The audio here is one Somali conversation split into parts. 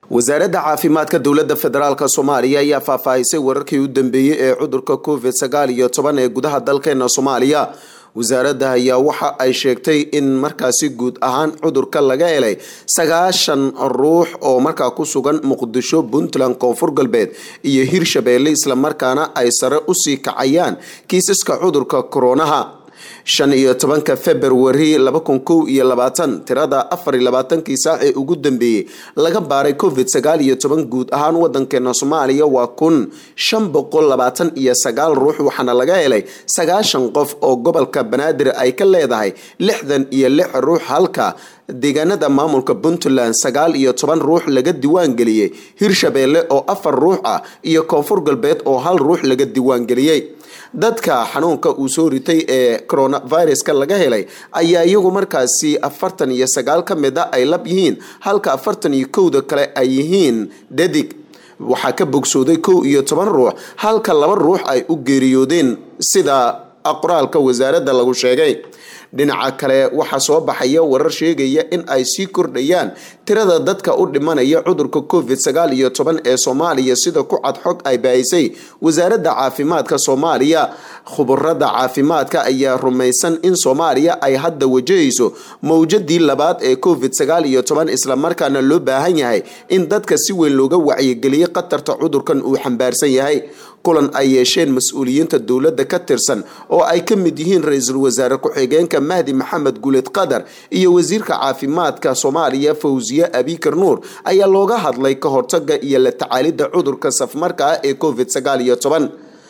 wasaaradda caafimaadka dowladda federaalk soomaaliya ayaa faahfaahisay wararkii u dambeeyey ee cudurka covid sagaal iyo toban ee gudaha dalkeena soomaaliya wasaaradda ayaa waxa ay sheegtay in markaasi guud ahaan cudurka laga helay sagaashan ruux oo markaa ku sugan muqdisho puntland koonfur galbeed iyo hirshabeelle islamarkaana ay sare usii kacayaan kiisaska cudurka koronaha shan iyo tobanka februari laba kun kow iyo labaatan tirada afar iyo labaatankii saac ee ugu dambeeyey laga baaray covid sagaal iyo toban guud ahaan wadankeena soomaaliya waa kun shan boqol labaatan iyo sagaal ruux waxaana laga helay sagaashan qof oo gobolka banaadir ay ka leedahay lixdan iyo lix ruux halka deegaanada maamulka puntland sagaal iyo toban ruux laga diiwaangeliyey hirshabeelle oo afar ruux ah iyo koonfur galbeed oo hal ruux laga diiwaangeliyey dadka xanuunka uu soo ritay ee coronaviruska laga helay ayaa iyagu markaasi afartan iyo sagaal ka mid a ay lab yihiin halka afartan iyo kowda kale ay yihiin dhadig waxaa ka bogsooday kow iyo toban ruux halka laba ruux ay u geeriyoodeen sida qoraalka wasaaradda lagu sheegay dhinaca kale waxaa soo baxaya warar sheegaya in ay sii kordhayaan tirada dadka u dhimanaya cudurka covid sagaal iyo toban ee soomaaliya sida ku cad xog ay baahisay wasaaradda caafimaadka soomaaliya khubarada caafimaadka ayaa rumaysan in soomaaliya ay hadda wajahayso mowjadii labaad ee covid sagaal iyo toban islamarkaana loo baahan yahay in dadka si weyn looga wacyigeliyay khatarta cudurkan uu xambaarsan yahay kulan ay yeesheen mas-uuliyiinta dowladda ka tirsan oo ay ka mid yihiin ra-iisul wasaare ku-xigeenka mahdi maxamed guuled qadar iyo wasiirka caafimaadka soomaaliya fawsiye abikar nuur ayaa looga hadlay ka hortaga iyo la tacaalidda cudurka safmarka ah ee covid sagaal iyo toban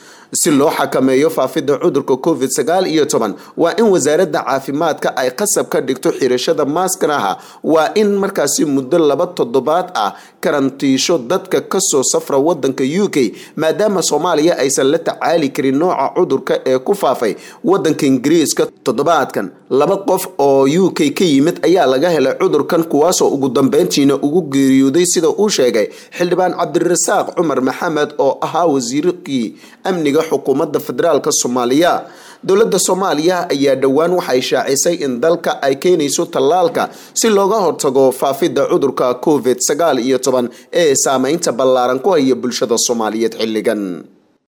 si loo xakameeyo faafidda cudurka covid sagaal iyo toban waa in wasaaradda caafimaadka ay qasab ka dhigto xirashada maaskaraha waa in markaasi muddo laba toddobaad ah karantiisho dadka kasoo safra wadanka u k maadaama soomaaliya aysan la tacaali karin nooca cudurka ee ku faafay wadanka ingiriiska toddobaadkan laba qof oo u k ka yimid ayaa laga helay cudurkan kuwaasoo ugu dambeyntiina ugu geeriyooday sida uu sheegay xildhibaan cabdirasaaq cumar maxamed oo ahaa wasiirkii amniga xukuumadda federaalk soomaaliya dowladda soomaaliya ayaa dhowaan waxay shaacisay in dalka ay keenayso tallaalka si looga hortago faafidda cudurka covid sagaal iyo toban ee saameynta ballaaran ku haya bulshada soomaaliyeed xilligan